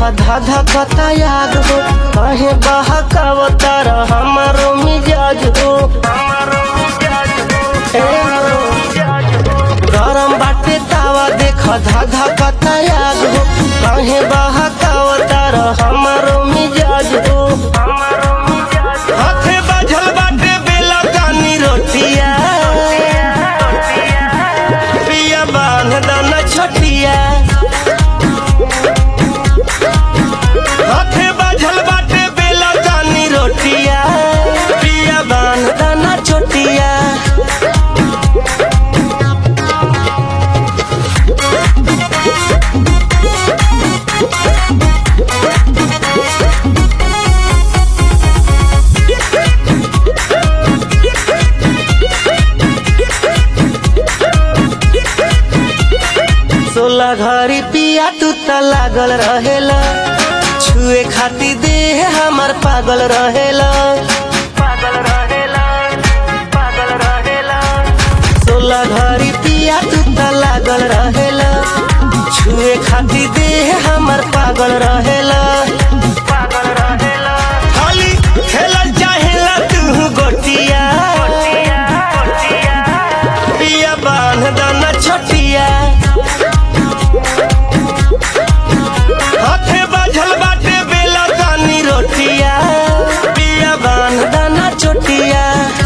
धा धा कता याद हो कहे बहकावतार हमारो मिजाज हो ए हो। गरम बाटे तावा देख धा धा कता याद हो कहे बहकावतार हमारो मिजाज हो हाथे बाझल बाटे बेला कानी रोटिया पिया बांध दाना छोटिया हाथे बाझल बाटे बेला कानी रोटिया पिया बांध दाना छोटिया सोलह घड़ी पिया तू त लागल रहेला छुए खाती देह हमर पागल रहेला पागल रहेला पागल रहेला सोलह घड़ी पिया तू त लागल रहेला छुए खाती देह हमर पागल रहेला पागल रहेला खाली खेलल चाहेला तू गोटिया पिया बांध दाना छोटिया हाथे बाझल बाटे बेला कानी रोटिया पिया बांध दाना चोटिया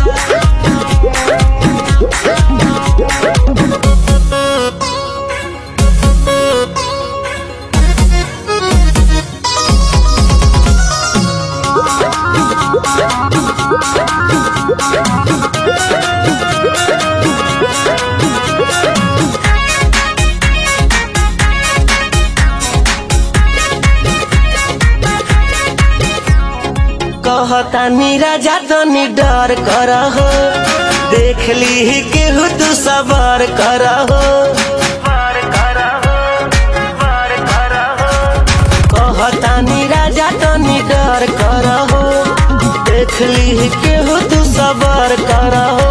कहता राजा तनी डर कर हो देख ली केहू तू सबर कर हो कहता राजा तनी डर कर हो देख ली केहू तू सबर कर हो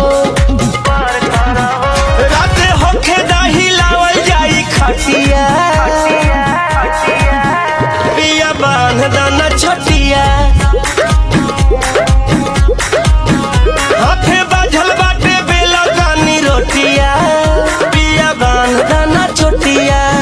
राते होखे दही लावल जाई खटिया पिया बांध दाना छोटिया हाथे बाझल बाटे बेला कानी रोटिया पिया बांध दाना छोटिया